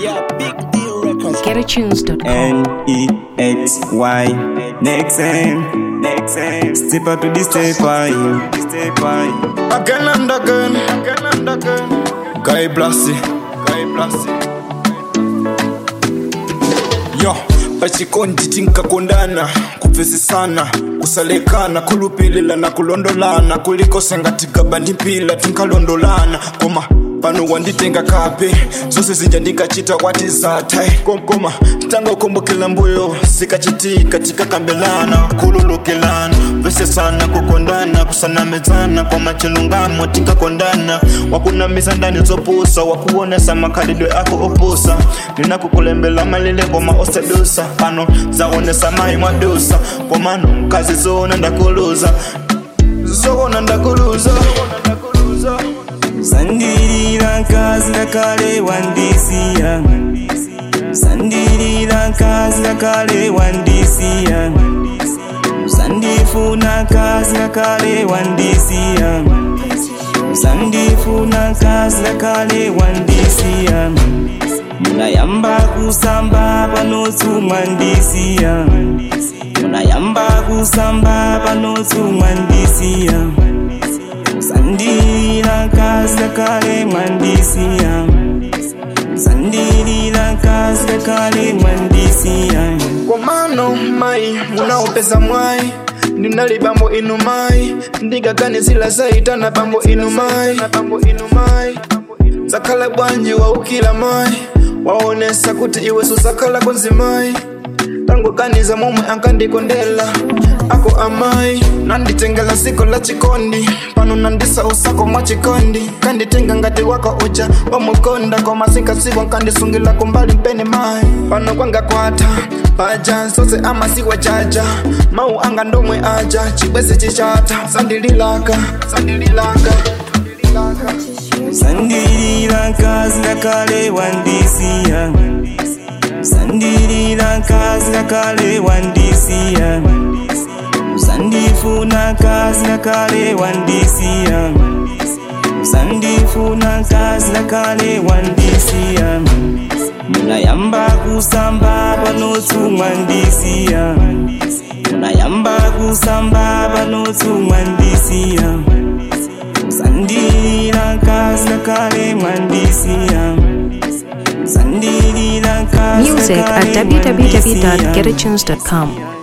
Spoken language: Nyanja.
Yeah, big deal records. GetAtunes.com. N E X Y. Next time, next time. Step up to the step by, step by. Again and again, again and again. Guy Blassie, Guy Blassie. Yo, pachikondi tinkakondana kupfesesana kusalekana kulupililana kulondolana kulikosenga tigabandi mpila tinkalondolana koma pano wanditenga kape zose zija ndikachita wati zatai komkoma tanga kumbukila mbuyo zikachitika tikakambelana kululukelana vesesana kukondana kusanamezana kwa machilungamo tinkakondana wakunamiza ndani zopusa wakuonesa makhalidwe ako opusa ninakukulembela malile koma osedusa pano zaonesa mayi mwadusa komano mkazi zona ndakuluza zona ndakuluza Sandirira nkazi nakale wandisiya Sandirira nkazi nakale wandisiya Sandifuna nkazi nakale wandisiya Sandifuna nkazi nakale wandisiya Munayamba kusamba panotsumwa ndisiya Munayamba kusamba panotsumwa ndisiya Sandira kazi kale mwandisia Sandira kazi kale mwandisia komano mai munaopeza mwai ndinali bambo inu mai ndigaganizila zaitana bambo inu mai zakhala bwanji waukila mai waonesa kuti iwe susakhala kunzimai tangoganiza momwe ankandikondela ako amayi nanditengela siko la chikondi pano nandisa usako mwa chikondi kanditenga ngati wako uja wamukonda koma sinkasiwa nkandisungila kumbali mpeni mayi pano kwanga kwata paja sose amasiwa jaja mau anga ndomwe aja chibwezi chichata sandililaka sandililaka Sandira kazi kale wandisia Sandira kazi kale wandisia Sandifuna kazi kale wandisia Sandifuna kazi kale wandisia Munayamba kusamba panotsumwa ndisiya Munayamba kusamba panotsumwa ndisiya Sandira kazi kale mwandisiya Sandira kazi Music at kale mwandisiya. www.getatunes.com.